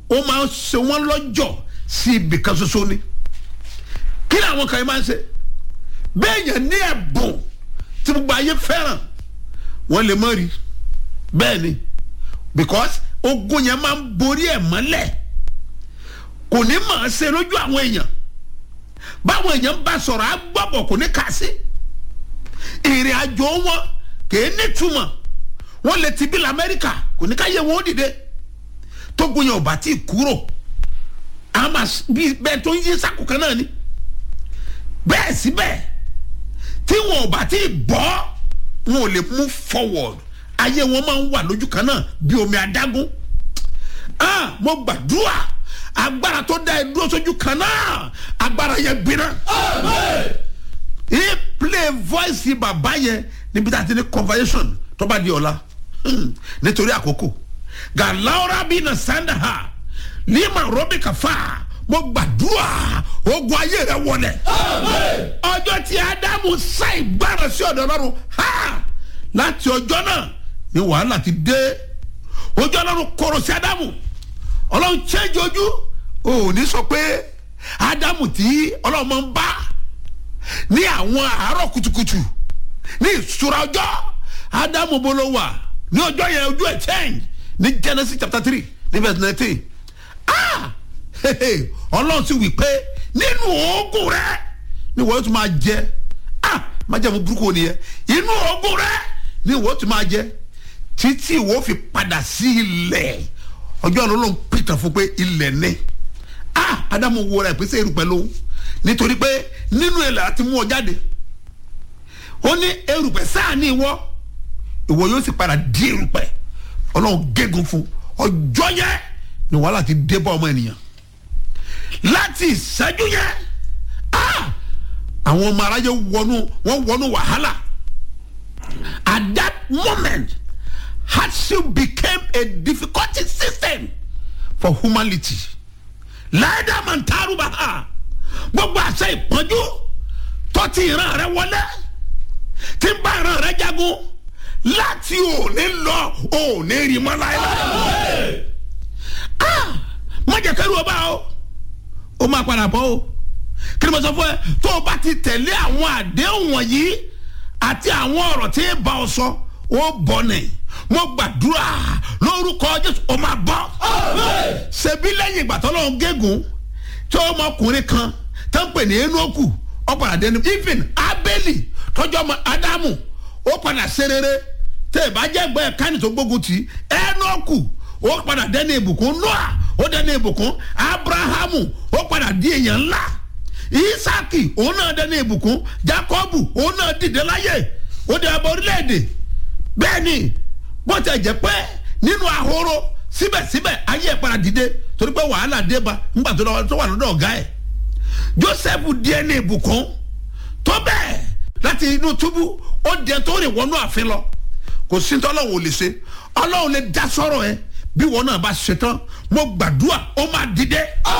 ó máa ń ṣe wọ́n lọ́jọ́ sí ibì kan ṣoṣo ni kí ni àwọn kan yìí máa ń ṣe bẹ́ẹ̀ yẹn ní ẹ̀bùn tí gbogbo ayé fẹ́ràn wọ́n lè mọ̀ rí bẹ́ẹ̀ ni because ogun yẹn máa ń borí ẹ̀ mọ́lẹ̀ kò ní mọ̀ ọ́ ṣe lójú àwọn èèyàn báwọn èèyàn bá sọ̀rọ̀ á gbọ́bọ̀ kò ní kà sí ìrìn àjò wọn kìí nítumọ̀ wọ́n lè ti bí lamẹ́ríkà kò ní ká yẹ wọn ó dìde tógun yẹn ò bá tí ì kúrò àmà bí bẹ́ẹ̀ tó ń yí sákòókan náà ni bẹ́ẹ̀ síbẹ̀ tí wọn ò bá tí ì bọ́ wọn ò lè move forward ayé wọn máa ń wà lójú kan náà bí omi adágún ah mo gbàdúrà agbára tó dá ẹ dúró sójú kan náà agbára yẹn gbiná. he play voice bàbá yẹn níbi tá a ti ní conversation tó bá di ọ̀la nítorí àkókò galaura bí na sanda ha lima robi kafa mo gbàdúrà ogun ayé rẹ wọlé ọjọ́ tí ádámù sá ìgbára sí ọ̀dọ̀ ọlọ́run ha láti ọjọ́ náà ni wàhálà ti dé ojú ọlọ́run kọ̀rọ̀ sí ádámù ọlọ́run change ojú ò ní sọ pé ádámù tí ọlọ́run máa ń bá ní àwọn àárọ̀ kùtùkùtù ní ìṣúra ọjọ́ ádámù bó ló wà ní ọjọ́ yẹn ojú ẹ̀ change ní genesis chapter three ní verse nineteen ah ọlọ́run sì wí pé nínú oògùn rẹ ni wọ́n tún máa jẹ ah má jẹ́ mo burúkú nìyẹn inú oògùn rẹ ni wọ́n tún máa jẹ títí ìwọ fi padà sí ilẹ̀ ọjọ́ àná ló ń pìtàn fún pé ilẹ̀ ní ah ádámù wo ra ìpèsè erùpẹ̀ lóhùn nítorí pé nínú ilẹ̀ àti mú ọ jáde ó ní erùpẹ̀ sáà ní ìwọ ìwọ yóò sì padà di erùpẹ̀ ọlọ́run gégùn fún ọjọ́ yẹn ni wàhálà ti dé bá ọmọ ènìyàn láti ìṣẹ́jú yẹn ah àwọn ọmọ aráyé wọnú wọn wọnú wàhálà at that moment hardship became a difficulty system for humanity láìdá máa ń taarú bá a gbogbo àṣẹ ìpọ́njú tó ti ìran rẹ wọlé tí ń bá ìran rẹ jagun láti òní lọ òní rí mọ́ láéláé ah má jẹ́ kẹ́rù ọba o ó máa padà bọ́ o kí ni mo sọ fún ẹ tó o bá ti tẹ̀lé àwọn àdéhùn wọ̀nyí àti àwọn ọ̀rọ̀ tí ń bá ọ sọ ó bọ̀ nìyí mo gbàdúrà lórúkọ jésù ó máa bọ́. ṣebí lẹ́yìn ìgbà tó lọ́n gégùn tí ọmọkùnrin kan tó ń pè ní enoku ó padà dẹnu even abeli tọjọ́ ọmọ adamu ó padà ṣe rere tẹ ẹ bá jẹ́ ẹgbẹ́ kánì tó gbógun tì enoku ó padà dẹnu ìbùkún noah ó dẹnu ìbùkún abrahamu ó padà di èèyàn ńlá isaki òun náà dẹnu ìbùkún jacobu òun náà dìde láyè ó dẹ abọ orílẹ̀-èdè bẹ́ẹ̀ ni bó tẹ jẹ́ pé nínú ahoro síbẹ̀síbẹ̀ ayé ẹ̀ padà dìde torí pé wàhálà dé ba ńgbà tó wà lọ́dọ̀ ọ̀gá ẹ̀ joseph díẹ̀ ní ìbùkún tó bẹ́ẹ̀ láti inú túbú ó díẹ̀ tó rìn wọnú àfin lọ kò sí tó ọlọ́run ò lè ṣe ọlọ́run lè dá sọ́rọ̀ ẹ bí wọn náà bá ṣe tán mo gbàdúrà ó máa dìde.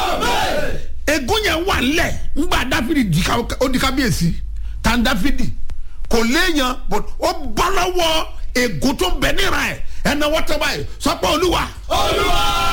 egun yẹn wà lẹ̀ ńgbà dáfídì ó di kábíyèsí tàn dáfídì kò léèyàn ó bọ́ lọ́wọ́ ègún tó bẹ níra ẹ ẹnna wọ́n tẹ́ báyìí sọ pé olúwa. olúwa.